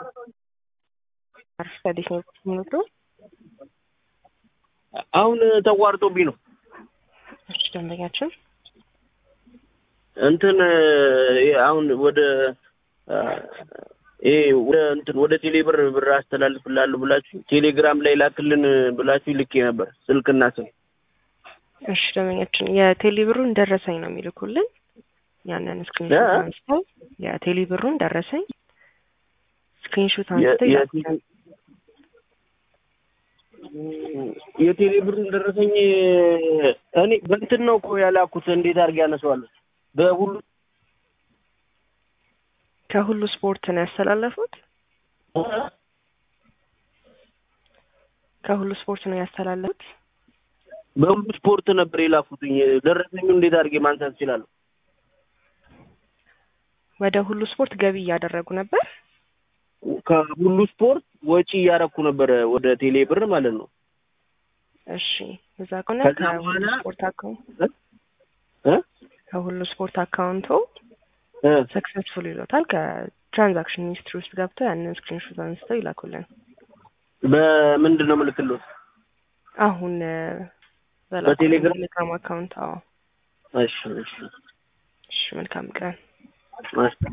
አርፍታለች ነው የምትወስደው? አሁን ተቋርጦብኝ ነው። እሺ ደንበኛችን እንትን አሁን ወደ ይሄ ወደ እንትን ወደ ቴሌ ብር ብር አስተላልፍላለሁ ብላችሁ ቴሌግራም ላይ ላክልን ብላችሁ ልኬ ነበር ስልክና ስም። እሺ ደንበኛችን የቴሌ ብሩን ደረሰኝ ነው የሚልኩልን። ያንን ስክሪንሾት አንስተው የቴሌ ብሩን ደረሰኝ ስክሪንሾት አንስተው ይላኩልን። የቴሌ ብሩን ደረሰኝ እኔ በእንትን ነው እኮ ያላኩት። እንዴት አድርጌ ያነሳዋለሁ? በሁሉ ከሁሉ ስፖርት ነው ያስተላለፉት። ከሁሉ ስፖርት ነው ያስተላለፉት። በሁሉ ስፖርት ነበር የላኩትኝ። ደረሰኙ እንዴት አድርጌ ማንሳት እችላለሁ? ወደ ሁሉ ስፖርት ገቢ እያደረጉ ነበር። ከሁሉ ስፖርት ወጪ እያረኩ ነበረ ወደ ቴሌ ብር ማለት ነው። እሺ እዛ ከሆነ ከዛ ከሁሉ በኋላ- ስፖርት አካውንት እ? ከሁሉ ስፖርት አካውንቶ እ? ሰክሰስፉል ይሎታል። ከትራንዛክሽን ሂስትሪ ውስጥ ገብተው ያንን ስክሪንሾት አንስተው ይላኩልን። በምንድን ነው ምልክሎት? አሁን በቴሌግራም? ቴሌግራም አካውንት። አዎ እሺ እሺ እሺ መልካም ቀን። እሺ